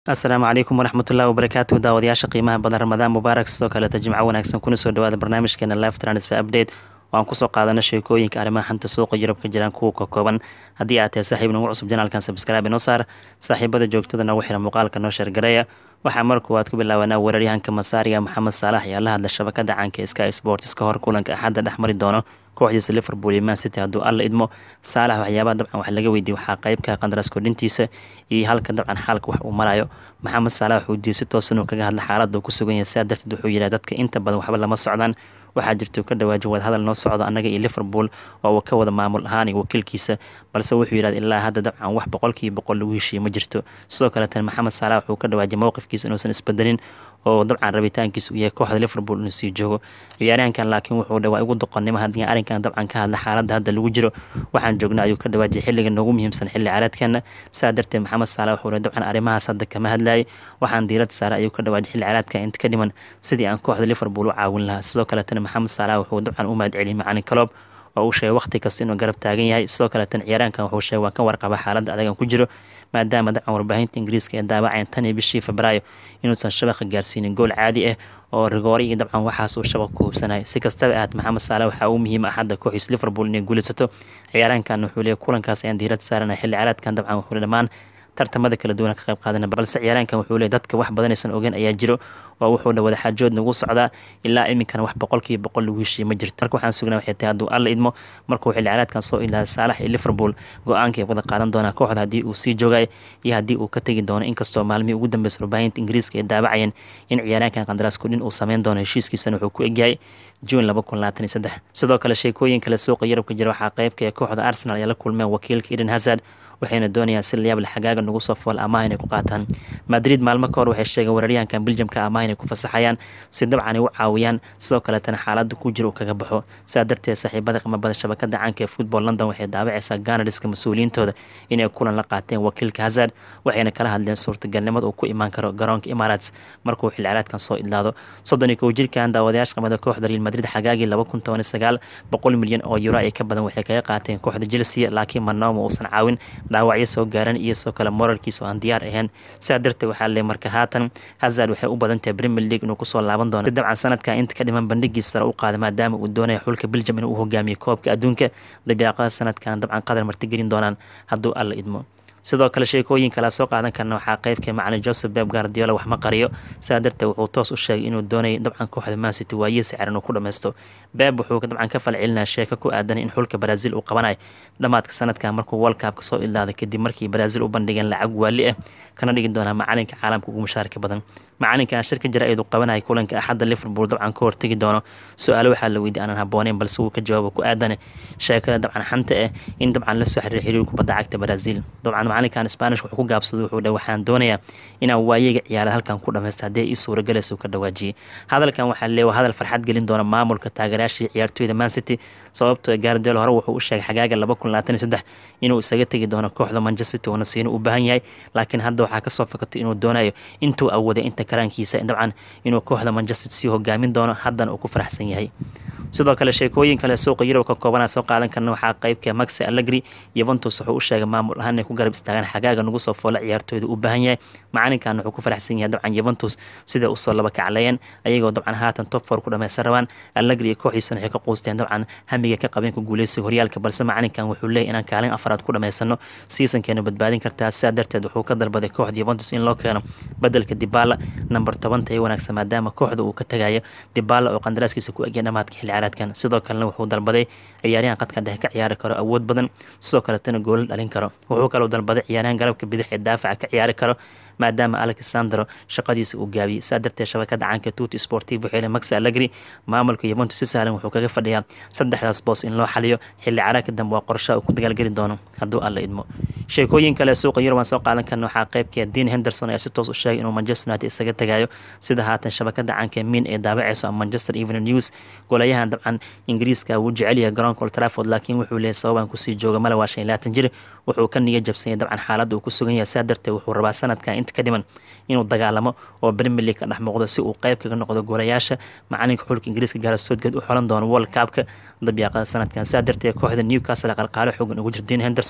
asalaamu calaykum waraxmatullahi wabarakaatu daawadayaasha qiimaha badan ramadaan mubaarak sidoo kaleeta jimco wanaagsan kuna soo dhawaada barnaamijkeena live transfer update oo aan kusoo qaadana sheekooyinka arrimaha xanta suuqa yurub ka jiraan kuwa ka kooban haddii aad tahay saaxiib nagu cusub janaalkan sabskraibe inoo saar saaxiibada joogtada nagu xira muuqaalka noo sheergareeya waxaa mar koowaad ku bilaabanaa weeraryahanka masaariga maxamed saalax ayaa la hadla shabakada caanka sky sports ka hor kulanka axadda dhex mari doono kooxdiisa liverpool iyo man city hadduu alla idmo saalax waxyaabaha dabcan wax laga weydiiyey waxaa qeybka qandaraas kordhintiisa iyo halka dabcan xaalka wax uu marayo maxamed saalax wuxuu diiyey si toosan uu kaga hadla xaaladda uu ku sugan yahay sidaa darteed wuxuu yidhaha dadka inta badan waxba lama socdaan waxaa jirta ka dhawaaji wadahadal noo socdo annaga iyo liverpool oo uu ka wada maamul ahaan iyo wakiilkiisa balse wuxuu yidhahda ilaa hadda dabcan wax boqolkiiba boqol lagu heshiiye ma jirto sidoo kaleetan maxamed saalax wuxuu ka dhawaajiyay mowqifkiisa inuusan isbedelin oo dabcan rabitaankiisa uu yahay kooxda liverpool inuu sii joogo ciyaaryahankan laakiin wuxuu dhawaa igu doqonnimo haddii arrinkan dabcan ka hadla xaaladda hadda lagu jiro waxaan joognaa ayuu ka dhawaajiyay xilliga noogu muhiimsan xilli caraadkeena saa darteed maxamed saalax wuxuu dabcan arrimahaas hadda kama hadlayay waxaan diirada saare ayuu ka dhawaajiyay xilli caraadka inta ka dhiman sidii aan kooxda liverpool u caawin lahaa sidoo kaletana maxamed saalax wuxuu dabcan u mahad celiyay macalin kaloob oo uu sheegay waqti kasta inuu garab taagan yahay sidoo kaleetan ciyaaraankan wuxuu sheegay waan ka warqaba xaaladda adagan ku jiro maadaama dabcan warbaahinta ingiriiska ee daawacayan tan iyo bishii febraayo inuusan shabaqa gaarsiinin gool caadi ah oo rigoore iyo dabcan waxaas uu shabaq ku hubsanay si kastaba ahaad maxamed saale waxaa uu muhiim ah hadda kooxiis liverpool inay guulaysato ciyaaraankan wuxuu leeyahy kulankaas ayaan diirad saarana xilli caraadkan dabcan wuxuu dhammaan tartamada kala duwan ka qayb qaadana balse ciyaaraankan wuxuu leeyahy dadka wax badanaysan ogeyn ayaa jiro oo wuxuu dha wadaxaajood nagu socdaa ilaa iminkana wax boqolkiiba boqol lagu heshiiye ma jirto marka waxaan sugnaa waxay tahay hadduu alla idmo markuu xilli caraadkan soo ilaahay saalax iyo liverpool go-aankay wada qaadan doonaa kooxda haddii uu sii joogay iyo haddii uu ka tegi doono inkastoo maalmihii ugu dambeysa warbaahinta ingiriiska ay daawacayeen in ciyaaraankan qandaraas kudhin uu sameyn doono heshiiskiisana wuxuu ku egyahay juun laba kun labaatan iyo saddex sidoo kale sheekooyin kale suuqa yurubka jira waxaa qeybka ee kooxda arsenal ayaa la kulmeen wakiilka eden hazard waxayna doonayaan si layaable xagaaga nagu soo fool amaah inay ku qaataan madrid maalmo ka hor waxay sheegeen weeraryahankan beljamka amaah inay ku fasaxayaan si dabcan ay u caawiyaan sidoo kaleetana xaaladda ku jira uu kaga baxo sidaa darteed saaxiibada qimabada shabakada caanka ee football london waxay daawacaysaa ganariska mas-uuliyiintooda inay kulan la qaateen wakiilka hazard waxayna kala hadleen suurtagalnimada uu ku imaan karo garoonka emirates markuu xilciraadkan soo idlaado soddon iyo kow jirkan daawadayaasha qimada kooxda real madrid xagaagii laba kun toban iyo sagaal boqol milyan oo euro ay ka badan waxay kaga qaateen kooxda chelsea laakiin manoma uusan caawin dhaawacyo soo gaaran iyo soo kale moralkiisa oo aan diyaar ahayn sidaa darteed waxaa le marka haatan hazard waxay u badan tahay premier league inuu kusoo laaban doono si dabcan sanadkan inta ka dhiman bandhigiisa sare u qaada maadaama uu doonaya xulka belgium inuu u hogaamiyo koobka adduunka dabiiqada sanadkan dabcan qadar martigelin doonaan hadduu alla idmo sidoo kale sheekooyin kala soo qaadan karna waxaa qeybka macalin joseph beb guardiola wax ma qariyo sidaa darteed wuxuu toos u sheegay inuu doonayay dabcan kooxda mancity waayihiisa ciran uu ku dhammaysto beb wuxuu dabcan ka falcelinaya sheeko ku aadan in xulka brazil uu qabanayo dhammaadka sanadkan markuu world cupka soo ilaaday kadib markii brazil u bandhigeen lacag waali ah kana dhigi doonaa macalinka caalamka ugu mushaarka badan macalinkan shirka jira eedu qabanaya kulanka axadda liverpool dabcan ka hortegi doono su-aalo waxaa la weydiy aanan habooneyn balse wuu ka jawaabo ku aadan sheekada dabcan xanta ah in dabcan la soo xiriir xiriir kubadda cagta brazil dabcan macalinkan spanish wuxuu ku gaabsaday wuxuu dhah waxaan doonayaa inaan waayega ciyaarada halkan ku dhamaysta haddii ii suuragalaysa ka dhawaajiyey hadalkan waxaa leewa hadal farxad gelin doona maamulka taageerayaashii ciyaartooyda man city sababtoo gaardeel hore wuxuu u sheegay xagaaga laba kun labaatan iyo saddex inuu isaga tegi doono kooxda manchester city oona siina u baahan yahay laakiin hadda waxaa kasoo fakatay inuu doonayo intuu awooday inta karaankiisa dabcan inuu kooxda manchester sii hogaamin doono haddana uu ku faraxsan yahay sidoo kale sheekooyin kale suuqa yurub ka koobanaa soo qaadan karna waxaa qeybka maxe allegri yuventus wuxuu u sheegay maamul ahaan inay ku garab istaagaan xagaaga nagu soo foola ciyaartooyda u baahan yahay macalinkan wuxuu ku faraxsan yahay dabcan yuventus siday usoo laba kacleeyeen ayagoo dabcan haatan top four ku dhameysan rabaan allegri iyo kooxiisana waxay ka quusteen dabcan hamiga ka qabeen ku guuleysiga horyaalka balse macalinkan wuxuu leeyahy inaan kaalin afaraad ku dhamaysano seasonkeena badbaadin kartaa sidaa darteed wuxuu ka dalbaday kooxda yuventus in loo keeno bedelka dibala number tobanta ee wanaagsan maadaama kooxda uu ka tagayo dibala oo qandaraaskiisa ku egya dhamaadka xilli caraadkan sidoo kalena wuxuu dalbaday ciyaaryahan qadka dhexe ka ciyaari karo awood badan sidoo kaletana goolal dhalin karo wuxuu kaloo dalbaday ciyaaryahan garabka bidix ee daafaca ka ciyaari karo maadaama alexandro shaqadiisa uu gaabiyey saa darteed shabakada caanka tuti sportiv waxay max allegri maamulka yuventus si sahlan wuxuu kaga fadhiyaa saddexdaas boos in loo xaliyo xilli caraagka dambe waa qorshaha uu ku dagaalgeli doono hadduu alla idmo sheekooyin kale suuqa yurub aan soo qaadan karna waxaa qeybkee dean henderson ayaa si toos u sheegay inuu manchester united isaga tagayo sida haatan shabakada caanka min ee daabaceyso manchester evening news golayahan dabcan ingiriiska wuu jecel yahay garoonka old trafford laakiin wuxuu leeyahy sababaan kusii jooga male waa shan iyo labaatan jir wuxuu ka niya jabsanyay dabcan xaaladda uu ku sugan yahay saa darteed wuxuu rabaa sanadkan inta ka dhiman inuu dagaalamo oo premier league ka dhex muuqdo si uu qeyb kaga noqdo goolayaasha macalinka xulka ingiriiska gaara soodgeed u xolan doono world cupka dabyaaqada sanadkan saa darteed kooxda newcastle qalqaalo xoogan ugu jir dean henderson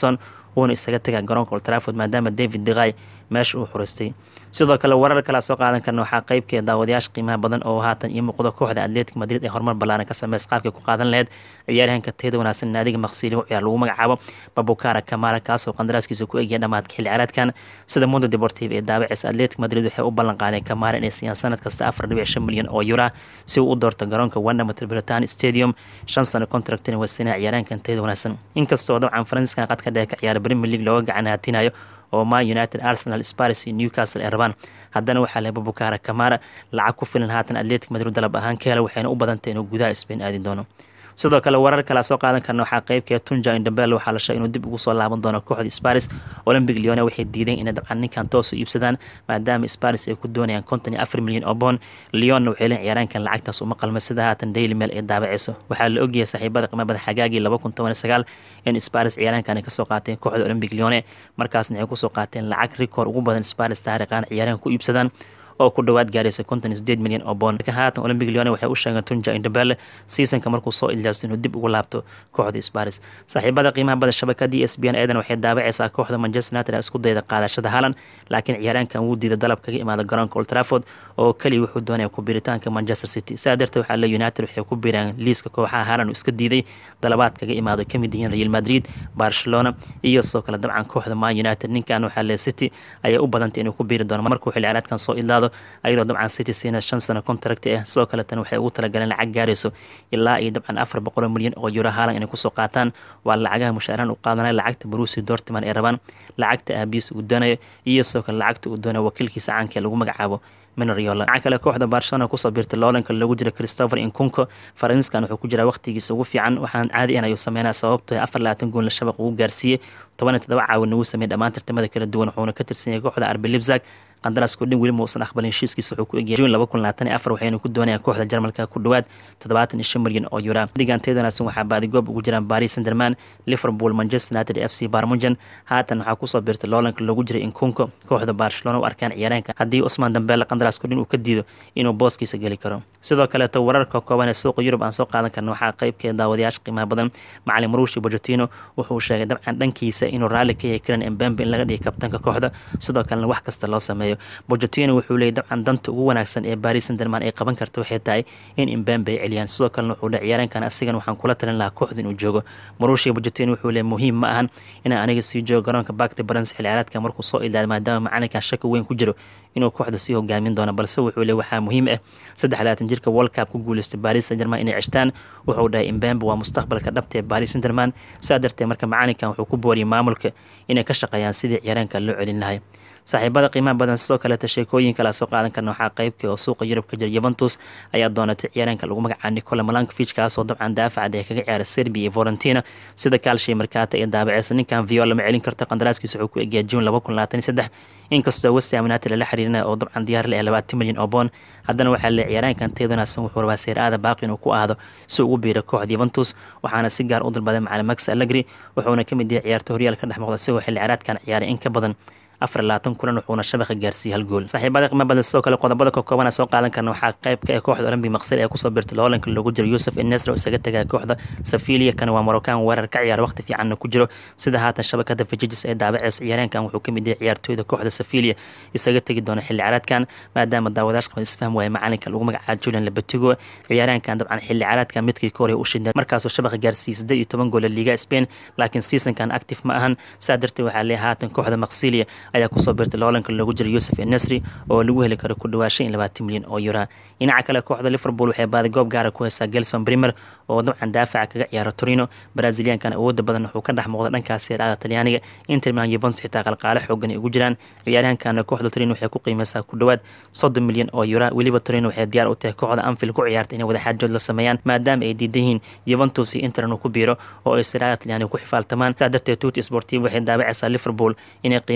wuuna isaga tagaa garoonka Old Trafford maadaama David De Gea meesha uu xuristay sidoo kale warar kale soo qaadan karna waxaa qaybkeeda daawadayaasha qiimaha badan oo haatan iyo muuqda kooxda Atletico Madrid ee horumar ballaaran ka sameys qaabka ku qaadan lahayd ciyaaryahanka teeda wanaagsan naadiga maqsiili u ciyaar lagu magacaabo Babukara Kamara kaasoo qandaraaskiisa ku egyahay dhamaadka xilli ciyaareedkan sida Mundo Deportivo ee daabacaysa Atletico Madrid waxay u ballan qaadeen Kamara inay siiyaan sanad kasta 4.5 milyan oo euro si uu u doorto garoonka Wanda Metropolitano Stadium shan sano contractina waa sina ciyaaryahankan teeda wanaagsan inkastoo dabcan Faransiiskan qad ka dheer ka ciyaara Premier League looga gacan haatinayo oo Man United, Arsenal, Spurs iyo Newcastle ay rabaan haddana waxaa leh Babukara Kamara lacag ku filan haatan Atletico Madrid dalab ahaan ka hela waxayna u badantay inuu gudaha Spain aadi doono sidoo kale warar kale soo qaadan karna waxaa qaybkeeda Tunja Ndombele waxaa la sheegay inuu dib ugu soo laaban doono kooxda Spurs Olympic Lyon waxay diideen inay dabcan ninkan toos u iibsadaan maadaama Spurs ay ku doonayaan konton iyo afar milyan oo bond Lyon waxay leeyihiin ciyaaraankan lacagtaas uma qalma sida haatan Daily Mail ay daabacayso waxaa la ogyahay saaxiibada qiimada xagaagii laba kun toban iyo sagaal in Spurs ciyaaraankan ay kasoo qaateen kooxda Olympic Lyon markaasna ay kusoo qaateen lacag rikoor ugu badan Spurs taariikhan ciyaarahan ku iibsadaan oo ku dhawaad gaaraysa konton sideed milyan oo bond marka haatan olympic lyon waxay u sheegeen tunja indobele seasonka markuu soo iljaasto inuu dib ugu laabto kooxda sparis saaxiibada qiimaha bada shabakada e s b n eedan waxay daabacaysaa kooxda manchester united isku dayda qaadashada haalan laakiin ciyaaraankan wuu diiday dalab kaga imaada garoonka old trafford oo keliya wuxuu doonaya ku biiritaanka manchester city sidaa darteed waxaa le united waxay ku biiraan liiska kooxaha haalan uu iska diiday dalabaad kaga imaado kamid yihiin real madrid barcelona iyo sidoo kale dabcan kooxda man united ninkan waxaa le city ayay u badantay inuu ku biiri doono markuu xilli ciyaareedkan soo idlaado ayadoo dabcan city siina shan sano contract ah sidoo kale tan waxay ugu talagaleen lacag gaarayso ilaa iyo dabcan afar boqol milyan oo euro haalan inay kusoo qaataan waa lacagaha mushaaraan u qaadanaya lacagta Borussia Dortmund ay rabaan lacagta aabiis uu doonayo iyo sidoo kale lacagta uu doonayo wakiilkiisa caanka ee lagu magacaabo Minariola waxaa kale kooxda Barcelona ku soo biirtay loolanka lagu jira Christopher Nkunku Faransiiskan wuxuu ku jiraa waqtigiisa ugu fiican waxaan caadi in ayuu sameynaa sababtoo ah 24 gool la shabaq ugu gaarsiiyey 17 caawin uu sameeyay dhammaan tartamada kala duwan wuxuuna ka tirsan yahay kooxda RB Leipzig qandaraaska dhin weli ma uusan aqbalin heshiiskiisa wuxuu ku egyahay June 2024 waxayna ku doonayaan kooxda Jarmalka ku dhawaad 75 milyan oo euro diganteeda wanaagsan waxaa baadigoob ugu jiraan Paris Saint-Germain Liverpool Manchester United FC Bayern Munchen haatan waxaa ku soo biirtay loolanka lagu jiray Nkunku kooxda Barcelona u arkaan ciyaaraanka haddii Ousmane Dembele qandaraaska dhin uu ka diido inuu booskiisa geli karo sidoo kale ta wararka kooban ee suuqa Yurub aan soo qaadan karno waxaa qaybkeeda daawadayaasha qiimaha badan macallin Mauricio Pochettino wuxuu sheegay dabcan dhankiisa inuu raalli ka yahay Kylian Mbappe in laga dhigo kabtanka kooxda sidoo kalena wax kasta loo sameeyo Pochettino wuxuu leeyahay dabcan danta ugu wanaagsan ee Paris Saint-Germain ay qaban karto waxay tahay in Mbappe ay celiyaan sidoo kalena wuxuu leeyahay ciyaaraankan asigan waxaan kula talin lahaa kooxda inuu joogo Mauricio Pochettino wuxuu leeyahay muhiim ma ahan inaan aniga sii joogo garoonka Parc des Princes xilli ciyaareedka markuu soo ilaaday maadaama macalinkan shaki weyn ku jiro inuu kooxda sii hogaamin doono balse wuxuu leeyahay waxaa muhiim ah saddex labaatan jirka World Cup ku guuleystay Paris Saint-Germain inay ceshtaan wuxuu dhahay Mbappe waa mustaqbalka dhabta ee Paris Saint-Germain saa darteed marka macalinkan wuxuu ku booriyay maamulka inay ka shaqeeyaan sidii ciyaaraanka loo celin lahay saaxiibada qiimaha badan sidoo kaleeta sheekooyin kala soo qaadan karna waxaa qaybka oo suuqa Yurub ka jira Juventus ayaa doonatay ciyaaraanka lagu magacaabo Nikola Milankovic kaasoo dabcan daafaca ee kaga ciyaara Serbia iyo Fiorentina sida Calcio Mercato ee daabacaysa ninkan Viola ma celin karta qandaraaskiisa wuxuu ku egyahay June 2023 inkastoo West Ham United la xiriirinayo oo dabcan diyaar leh 20 milyan oo bond haddana waxaa la ciyaaraankan teedanasan wuxuu rabaa Serie A baaqi inuu ku aado si ugu biiro kooxda Juventus waxaana si gaar u dalbaday macallin Max Allegri wuxuuna ka mid yahay ciyaarta horyaalka dhex muuqda isagoo xilli ciyaareedkan ciyaaray in ka badan afar labaatan kulan wuxuuna shabaqa gaarsiiyey hal gool saaxiibada qiimo badan sidoo kale qodobada ka kooban soo qaadan karna waxaa qaybka ee kooxda olympic maqsir ee kusoo birtay loolanka lagu jiro yusuf enesra oo isaga tagaa kooxda safilia kana waa moroccan weerar ka ciyaara waqti fiicanna ku jiro sida haatan shabakada fajijis ee daabaceysa ciyaareenkan wuxuu kamid yahay ciyaartooyda kooxda safilia isaga tegi doona xilli ciyaareedkan maadaama daawadayash qabad isfaham waaya macalinka lagu magacaabo julian labatigo ciyaareenkan dabcan xilli ciyaareedkan midkii ka horey u shidnay markaasoo shabaqa gaarsiiyey siddeed iyo toban gool liga spain laakiin seasonkan active ma ahan saa darteed waxaa leeyahay haatan kooxda maqsilia ayaa kusoo birtay loolanka lagu jiro yusuf enesri oo lagu heli karo ku dhawaashan iyo labaatan milyan oo yura dhinaca kale kooxda liverpool waxay baadi goob gaara ku haysaa gelson primer oo dabcan daafaca kaga ciyaara torino braziliankan awooda badan wuxuu ka dhex muuqda dhankaas seeraada talyaaniga inter milan juventus xitaa qalqaale xoogan ay ugu jiraan ciyaaryahankana kooxda torino waxay ku qiimeysaa ku dhawaad soddon milyan oo yura weliba torino waxay diyaar u tahay kooxda anfield ku ciyaarta inay wadaxaajood la sameeyaan maadaama ay diidan yihiin juventus iyo inter inuu ku biiro oo ay seeraada talyaaniga ku xifaaltamaan saa darteed tuuti sportiv waxay daabacaysaa liverpool inay qiimeyn gaara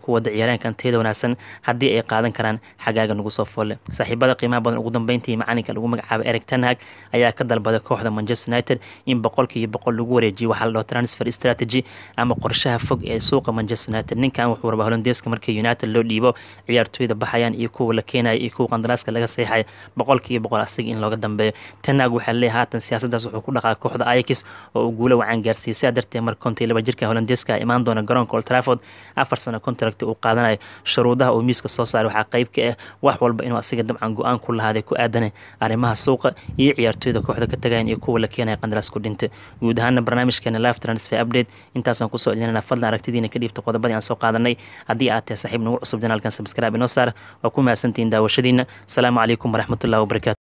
ku wada ciyaaraanka anteyada wanaagsan haddii ay qaadan karaan xagaaga nagu soo foolle saaxiibada qiimaha badan ugu dambeyntii macalinka lagu magacaabay eric tanhag ayaa ka dalbaday kooxda manchester united in boqolkiiba boqol lagu wareejiyo waxaa la dhaho transfer strategy ama qorshaha fog ee suuqa manchester united ninkan wuxuu rabaa holandeeska markii united loo dhiibo ciyaartooyda baxayaan iyo kuwa la keenaya iyo kuwa qandaraaska laga seexaya boqolkiiba boqol asiga in looga dambeeyo tanhag waxaa leeyahay haatan siyaasadaas wuxuu ku dhaqaa kooxda ayax oo uu guulo wacan gaarsiiyey sidaa darteed mar kontii laba jirka holandeeska imaan doona garoonka old trafford afar sano contract uu qaadanayo shuruudaha uu miiska soo saaray waxaa qayb ka ah wax walba inuu asiga dabcan go-aan ku lahaaday ku aadanay arrimaha suuqa iyo ciyaartooyda kooxda ka tagayan iyo kuwa la keenaya qandaraas ku dhintay guud ahaana barnaamijkeena live transfer update intaasaan kusoo celinana fadlan aragtidiina ka dhiibta qodobadii aan soo qaadanay haddii aad tahay saaxiib nagu cusub janaalkan subscribe inoo saar waa ku mahadsantihiin daawashadiina asalaamu calaykum waraxmatullahi wabarakatu